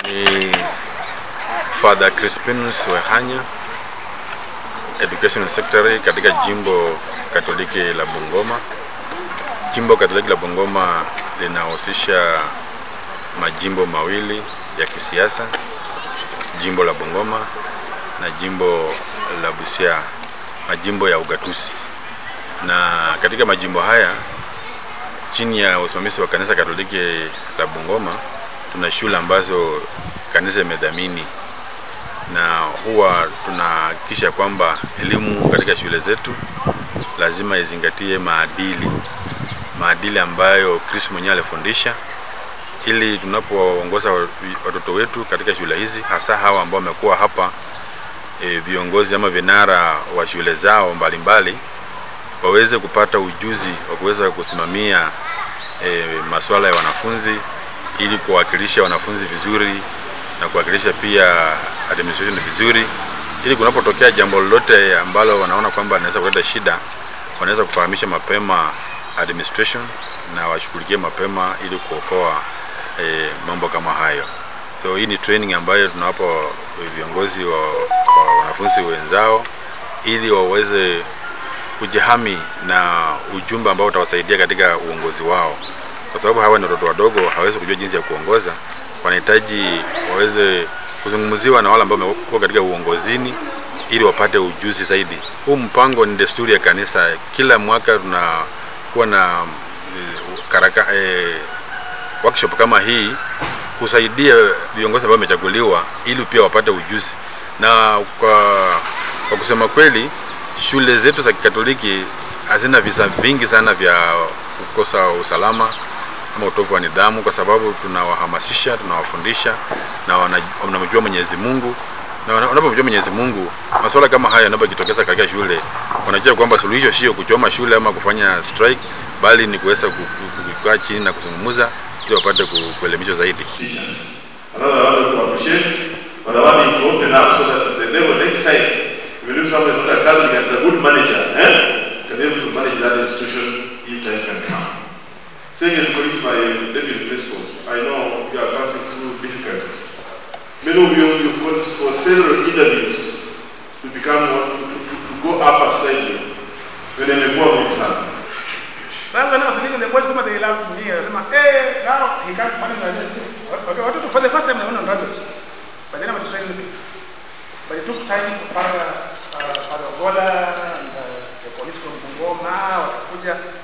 Ni Father Crispinus Wehanya, Education Secretary katika jimbo Katoliki la Bungoma. Jimbo Katoliki la Bungoma linahusisha majimbo mawili ya kisiasa, jimbo la Bungoma na jimbo la Busia, majimbo ya ugatuzi. Na katika majimbo haya chini ya usimamizi wa kanisa Katoliki la Bungoma tuna shule ambazo kanisa imedhamini na huwa tunahakikisha kwamba elimu katika shule zetu lazima izingatie maadili, maadili ambayo Kristo mwenyewe alifundisha, ili tunapoongoza watoto wetu katika shule hizi, hasa hawa ambao wamekuwa hapa e, viongozi ama vinara wa shule zao mbalimbali, waweze kupata ujuzi wa kuweza kusimamia e, masuala ya wanafunzi ili kuwakilisha wanafunzi vizuri na kuwakilisha pia administration vizuri, ili kunapotokea jambo lolote ambalo wanaona kwamba linaweza kuleta shida, wanaweza kufahamisha mapema administration na washughulikie mapema ili kuokoa e, mambo kama hayo. So hii ni training ambayo tunawapa viongozi wa, wa wanafunzi wenzao ili waweze kujihami na ujumbe ambao utawasaidia katika uongozi wao, kwa sababu hawa ni watoto wadogo, hawezi kujua jinsi ya kuongoza. Wanahitaji waweze kuzungumziwa na wale ambao wamekuwa katika uongozini ili wapate ujuzi zaidi. Huu mpango ni desturi ya kanisa, kila mwaka tunakuwa na e, karaka, e, workshop kama hii kusaidia viongozi ambao wamechaguliwa ili pia wapate ujuzi. Na kwa, kwa kusema kweli shule zetu za Kikatoliki hazina visa vingi sana vya kukosa usalama ama utovu wa nidhamu, kwa sababu tunawahamasisha, tunawafundisha na wanamjua Mwenyezi Mungu, na wanapomjua Mwenyezi Mungu, masuala kama haya yanapojitokeza katika shule, wanajua kwamba suluhisho sio kuchoma shule ama kufanya strike, bali ni kuweza kukaa chini na kuzungumza ili wapate kuelimishwa zaidi. Another I want to appreciate, but I want him to open up so that the level next time, even if someone is not a Catholic and is a good manager, eh, can be able to manage that institution if time can come. Second, colleagues, my deputy principals, I know you are passing through difficulties. Many of you, you've gone for several interviews to become one, to, to, to, to go up a slightly. When they make more sana. Sasa now sitting in the boys kama they love me, anasema eh, now he can't manage like this. Okay, watoto for the first time they went on graduate. But then I'm trying to But it took time for Father uh, Father Gola and uh, the police from Bungoma wakakuja